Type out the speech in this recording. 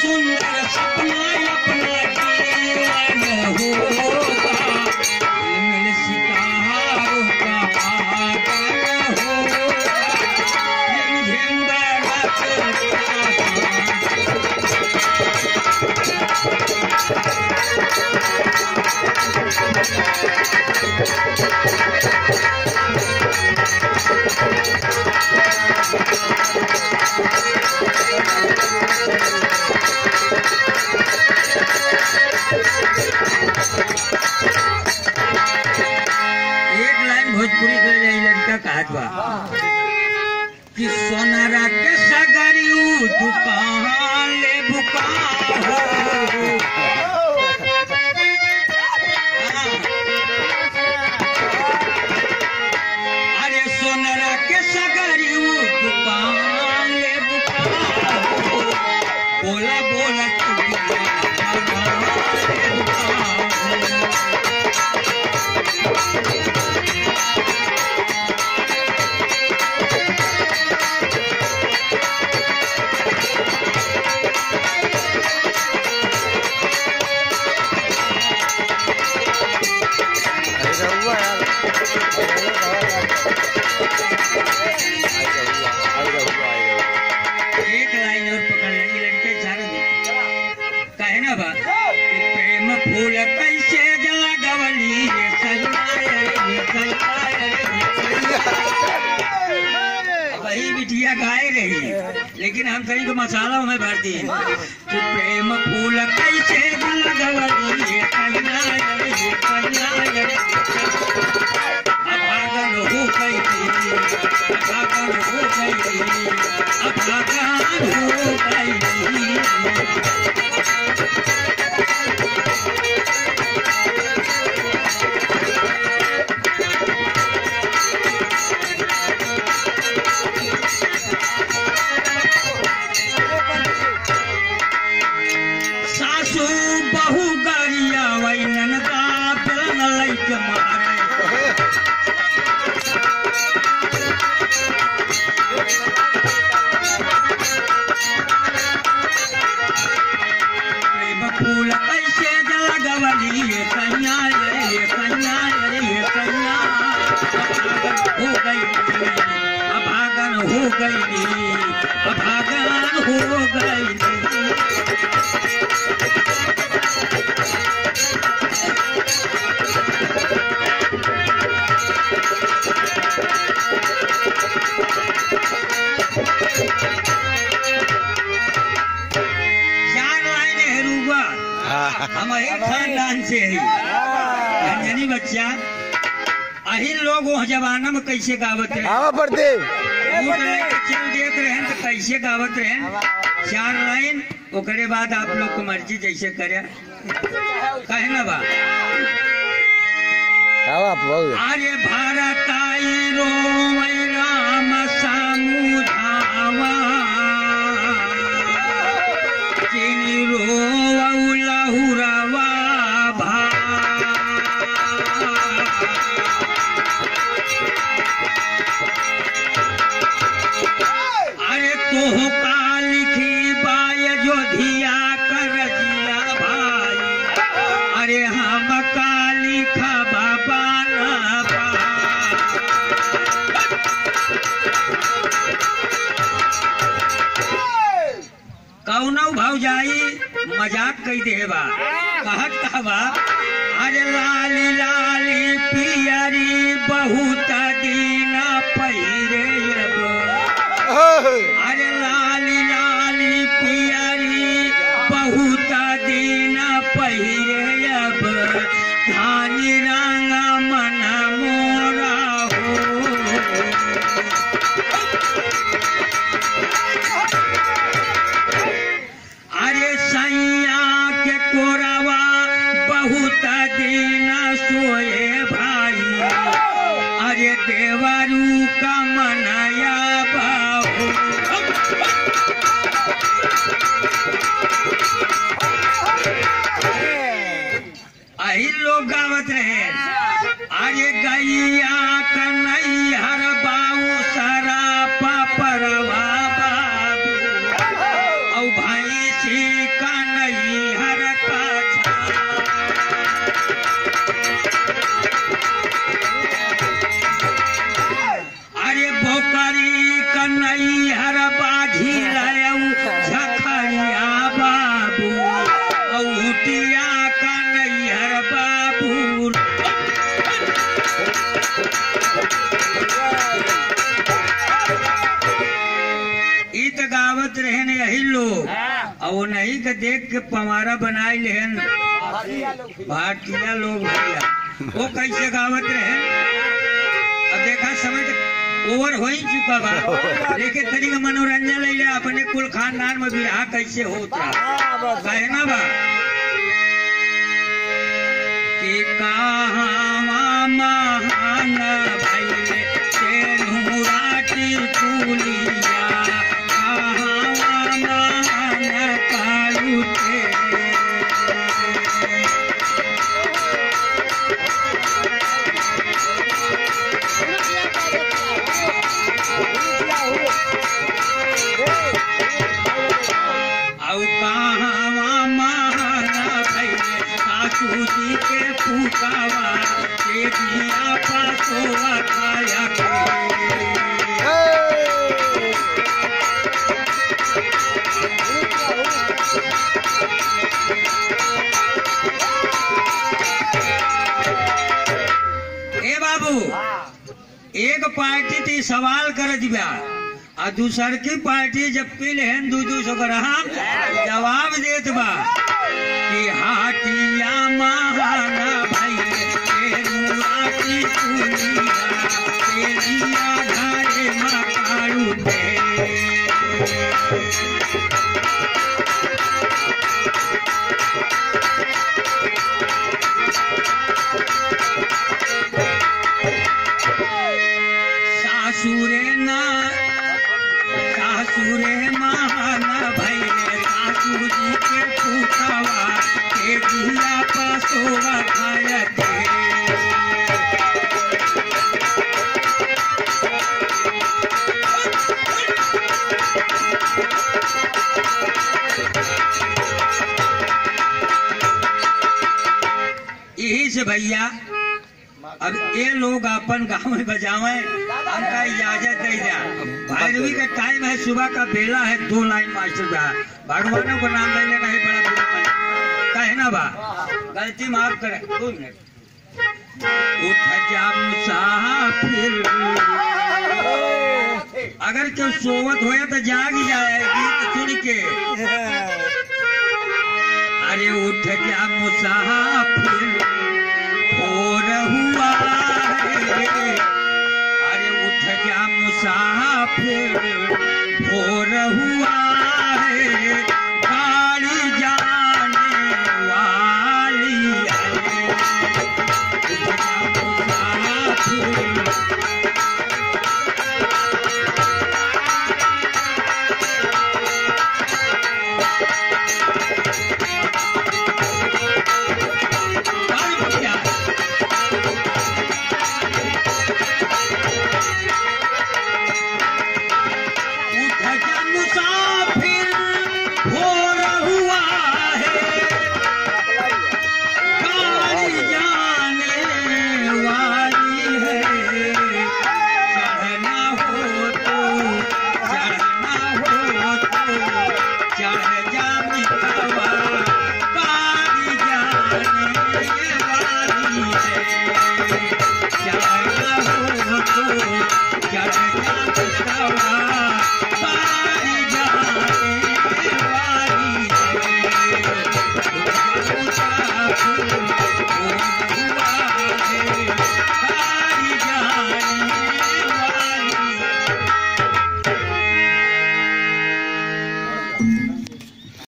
सुंदर सपना अपना जीवन होगा मिल सितारों का पागल होगा झिंझिंगा रखता एक लाइन भोजपुरी के लिए लड़का कहत बा कि सोनारा के सगरियू दुकान ले बुका हो अरे सोनारा के सगरियू दुकान ले बुका हो बोला बोला तू दुकान ले बुका हो। अरे रहुआ यार अरे रहुआ अरे रहुआ एक लाइन और पकड़ लेंगे लड़के इशारा दे कहे ना बा कि प्रेम फूल कैसे जला गवली ये सजनाए ये सजनाए ये सजनाए। वही बिटिया गाए रही लेकिन हम सही को मसाला में भर दिए कि प्रेम फूल कैसे जला गवली ये सजनाए ये सजनाए अभागन हो गई अभागन हो गई अभागन हो गई सासू बहु गरिया वही ननदा पिलन लैके मारे प्रेम फूल कैसे जला गवली ये कन्या रे ये कन्या रे ये कन्या अभागन हो गई अभागन हो गई अभागन हो गई चार लाइन है रूबा हम अहिर खानदान से ही अंजनी बच्चा अहिर लोग वो जमाना में कैसे गावत रहे आवा पड़ते ऊँट लेके चल देत रहे तो कैसे गावत रहे चार लाइन ओकरे बाद आप लोग को मर्जी जैसे करे कहे ना बा आवा बहुत आर्य भारत आई रोमय राम समुधावा किनी रोवौ लहुरवा भा अरे तोह का लिखी बाय जोधिया कर जिया भाई अरे हम का लिखा बाबा ना कौनौ भाव जाई मजाक कई देबा कहत कहबा अरे लाली लाली पियरी बहुत दिन पहिरे अब अरे लाली लाली पियरी बहुत दिन पहिरे अब धानी रंग मन मोरा हो अरे सैया के कोरवा बहुत दिन सोए भाई अरे देवरू का मनया बाहू अही लोग गावत रहे अरे गैया कन्हैया बाऊ सारा पापरवा बाबू औ भाई भैंसी का नहीं हर का अरे बोकरी का नहीं हर बाझी लायऊ झखरिया बाबू औटिया का नहीं हर बाबू ई त गावत रहे न यही लोग और वो नहीं के देख के पवारा बनाई लेहन भारतीय लोग भैया वो कैसे गावत रहे अब देखा समय तक ओवर हो ही चुका बा लेकिन तरी का मनोरंजन ले ले अपने कुल खानदान में बिहार कैसे होता कहे ना बा कि कहाँ महान भैले तेनुराटी कुलिया कहाँ महान कालू तेरे औ कहाँ महान भैले सासू जी के पुकावा के दिया पासोवा खाया के ए बाबू एक पार्टी थी सवाल कर दिया और दूसर की पार्टी जब पी लेहन दू दू सौ ग्राम जवाब देत बा कि हाटिया महाना भाई तेरुआटी कुलिया तेलिया घरे मकारू दे सासुरे ना सासुरे महान भैले सासू जी के पुतवा के दिया पसोवा खायते यही से भैया अब ये लोग अपन गाँव में बजावे हमका इजाजत दे दिया भैरवी का टाइम है सुबह का बेला है दो लाइन मास्टर का भगवानों को नाम ले लेना है बड़ा बुरा काम। कहे ना बा गलती माफ करे दो मिनट उठ जा मुसाफिर अगर क्यों सोवत होया तो जाग ही जाए गीत सुन के अरे उठ जा मुसाफिर भोर हुआ है अरे उठ जा मुसाफिर भोर हुआ है